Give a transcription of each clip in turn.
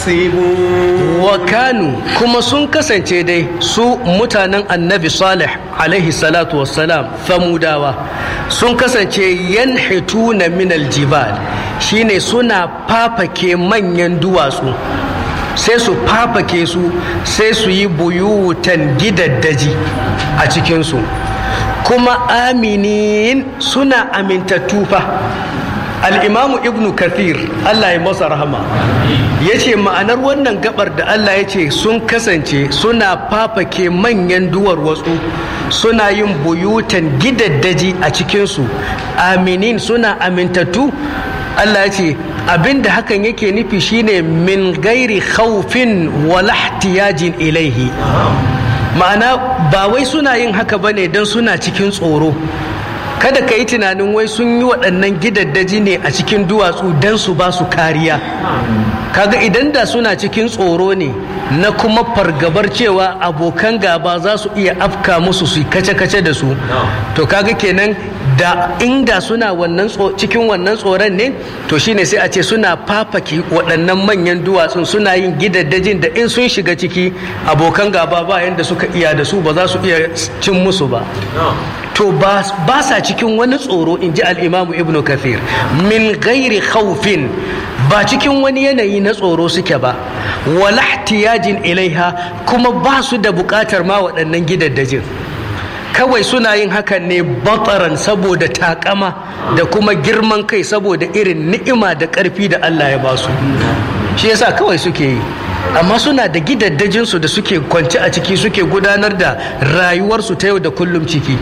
يحسبون wa kanu kuma sun kasance dai su mutanen annabi salih alaihi salatu wassalam famudawa sun kasance yanhituna min aljibal shine suna fafake manyan duwatsu sai su fafake su sai su yi buyutan gidaddaji a cikinsu kuma aminin suna amintattu fa al'imamu ibnu kathir allah ya masa rahama ya ce ma'anar wannan gabar da allah ya ce sun kasance suna fafake manyan duwar wasu suna yin buyutan gidaddaji a cikinsu aminin suna amintattu allah ya ce abinda hakan yake nufi shine min gairi khawfin wala ihtiyajin ilaihi ma'ana ba wai suna yin haka bane don suna cikin tsoro kada ka yi tunanin wai sun yi waɗannan gidaddaji ne a cikin duwatsu don su ba su kariya kaga idan da suna cikin tsoro ne na kuma fargabar cewa abokan gaba za su iya afka musu su kace-kace da su to kaga kenan da inda suna wannan cikin wannan tsoron ne to shine sai a ce suna fafaki waɗannan manyan duwatsun suna yin gidaddajin da in sun shiga ciki abokan gaba ba yanda suka iya da su ba za su iya cin musu ba to ba sa cikin wani tsoro in ji al'imamu ibn kafir min gairi khawfin ba cikin wani yanayi na tsoro suke ba wala ihtiyajin ilaiha kuma ba su da bukatar ma waɗannan gidaddajin kawai suna yin hakan ne bataran saboda takama da kuma girman kai saboda irin ni'ima da ƙarfi da Allah ya ba su shi yasa kawai suke yi amma suna da gidaddajinsu da suke kwance a ciki suke gudanar da rayuwarsu ta yau da kullum ciki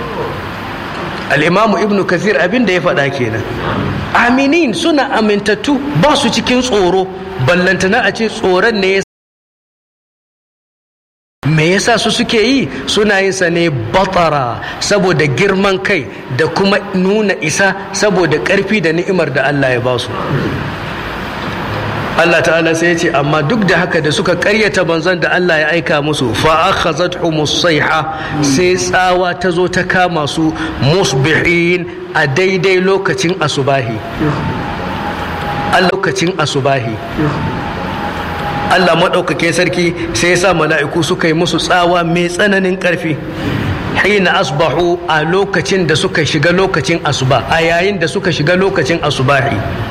al'imamu ibnu kathir abin da ya faɗa kenan aminin suna amintattu ba su cikin tsoro ballantana a ce tsoron ne ya me yasa su suke yi suna yin sa ne batara saboda girman kai da kuma nuna isa saboda ƙarfi da ni'imar da Allah ya ba su Allah ta'ala sai ya ce amma duk da haka da suka karyata banzan da Allah ya aika musu fa akhazatuhum sayha sai tsawa ta zo ta kama su musbihin a daidai lokacin asubahi a lokacin asubahi Allah maɗaukake sarki sai ya sa mala'iku suka yi musu tsawa mai tsananin ƙarfi hina asbahu a lokacin da suka shiga lokacin asuba a yayin da suka shiga lokacin asubahi